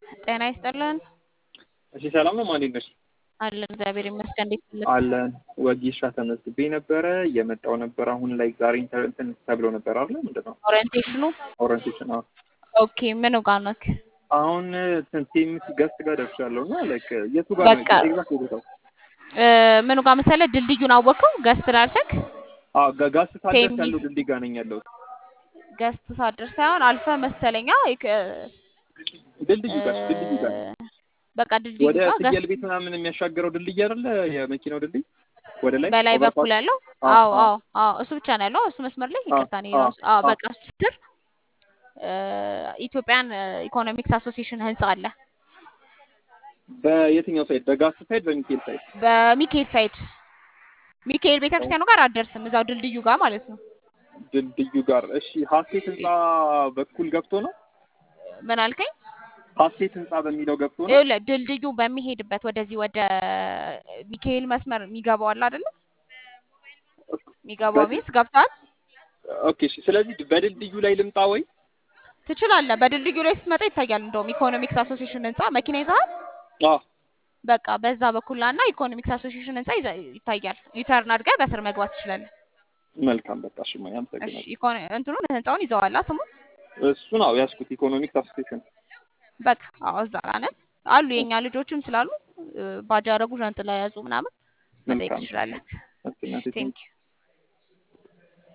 ጤና ይስጥልን። እሺ ሰላም ነው። ማን ነሽ? አለን እግዚአብሔር ይመስገን። እንዴት ነህ? አለን። ወጊሻ ተመዝግቤ ነበረ እየመጣው ነበር። አሁን ላይ ዛሬ ኢንተር- እንትን ተብሎ ነበር አይደል? ምንድን ነው ኦሪየንቴሽኑ ኦሪንቴሽን? አዎ ኦኬ። ምኑ ጋር ነክ? አሁን ቲምስ ገስት ጋር ደርሻለሁ እና ላይክ የቱ ጋር ነው በቃ ኤግዛክት ቦታው? እ፣ ምኑ ጋር መሰለህ? ድልድዩን አወቀው? ገስት ላልሰክ አዎ ጋ- ጋስ ሳልደርስ ቴሚ ያለው ድልድይ ጋር ነኝ ያለሁት። ገስት ሳደር ሳይሆን አልፈ መሰለኛ ይክ- ድልድዩ እ፣ ጋር ድልድዩ ጋር በቃ ድልድዩ ወደ ጋር ፍየል ገስት ቤት ምናምን የሚያሻገረው ድልድይ አይደለ? የመኪናው ድልድይ ወደ ላይ በላይ ኦቨርፓስ። በኩል ያለው አዎ አዎ አዎ አዎ አዎ እሱ ብቻ ነው ያለው። እሱ መስመር ላይ አዎ ይቅርታ እኔ አዎ ራሱ አዎ አዎ በቃ እሱ ስር እ፣ ኢትዮጵያን ኢኮኖሚክስ አሶሲዬሽን ህንጻ አለ። በየትኛው ሳይድ? በጋስ ሳይድ በሚካኤል ሳይድ? በሚካኤል ሳይድ ሚካኤል ቤተክርስቲያኑ ጋር አትደርስም፣ እዛው ድልድዩ ጋር ማለት ነው። ድልድዩ ጋር እሺ። ሀሴት ህንፃ በኩል ገብቶ ነው? ምን አልከኝ? ሀሴት ህንፃ በሚለው ገብቶ ነው? ይኸውልህ ድልድዩ በሚሄድበት ወደዚህ ወደ ሚካኤል መስመር የሚገባው አለ አይደለ? የሚገባው በድል ሚንስ ገብቷል። ኦኬ እሺ። ስለዚህ በድልድዩ ላይ ልምጣ ወይ? ትችላለህ። በድልድዩ ላይ ስትመጣ ይታያል። እንደውም ኢኮኖሚክስ አሶሲዬሽን ህንጻ መኪና ይዘሃል። አዎ በቃ በዛ በኩል ና ኢኮኖሚክስ አሶሲዬሽን ህንጻ ይዘ- ይታያል። ዩተርን አድርገህ በስር መግባት ትችላለህ። መልካም በቃ እሺ። ማይ እሺ አመሰግናለሁ። ኢኮኖ እንትኑን ህንጻውን ይዘዋላ ስሙ እሱ ነው ያዝኩት፣ ኢኮኖሚክስ አሶሲዬሽን። በቃ አዎ፣ እዛ ጋር ነን አሉ የኛ ልጆችም ስላሉ እ፣ ባጃ ያደረጉ ዣንጥላ የያዙ ምናምን መጠየቅ መልካም ትችላለህ። እናቴ ቴንክ ቴንክ ዩ